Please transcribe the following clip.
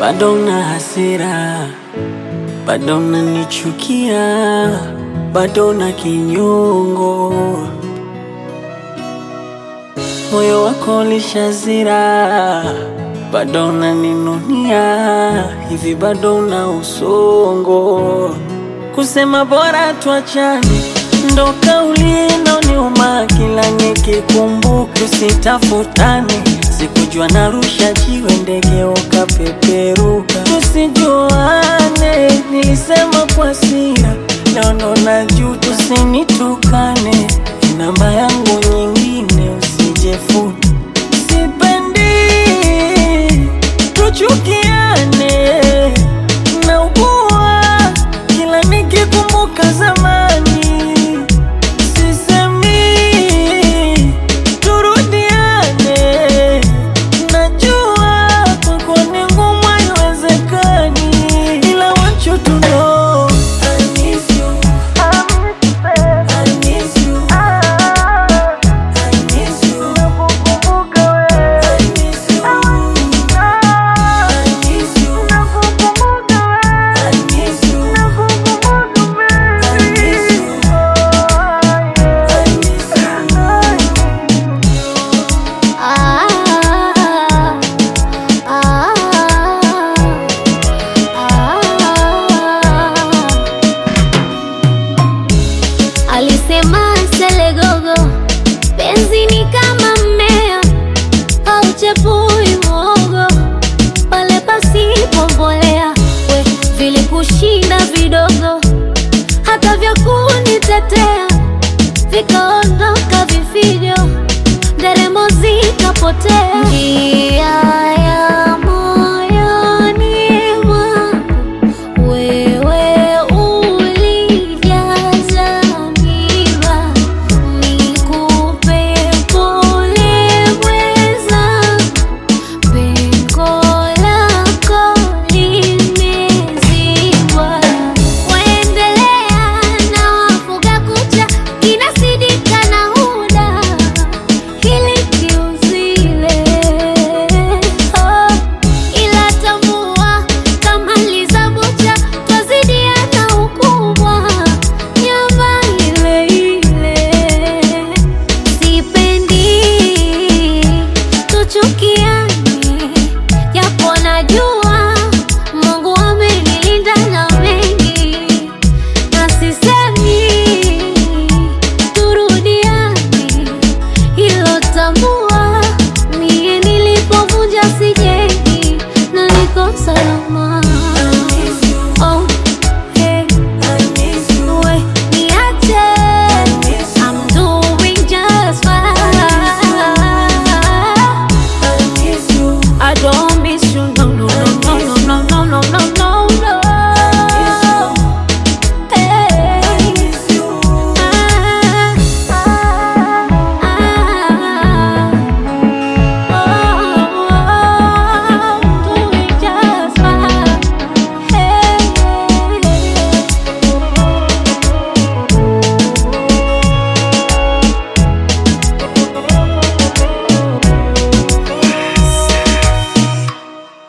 bado na hasira, bado unanichukia, bado na kinyongo, moyo wako ulishazira, bado unaninunia, hivi bado una usongo, kusema bora tuachane ndo kauli inaoniuma kila nikikumbuka, tusitafutane. Sikujua narusha jiwe, ndege ukapeperuka, tusijuane. Nilisema kwa hasira, leo ndo najua, tusinitukane. Namba yangu nyingine usijefuta, sipendi tuchukiane, naugua kila nikikumbuka zamani Sisemi turudiane, najua kwako ni ngumu, haiwezekani, ila want you to know I miss you, I miss you, I miss you, nakukumbuka wewe, I miss you, I miss you, nakukumbuka wewe, I miss you, nakukumbuka wewe, I miss you, I miss you. Ah, ah, ah. Alisema Selegogo, penzi ni kama mmea hauchepui mwogo pale pasipo mbolea. We vilikushinda vidogo, hata vya kunitetea vikaondoka vifijo, nderemo zikapotea. Njia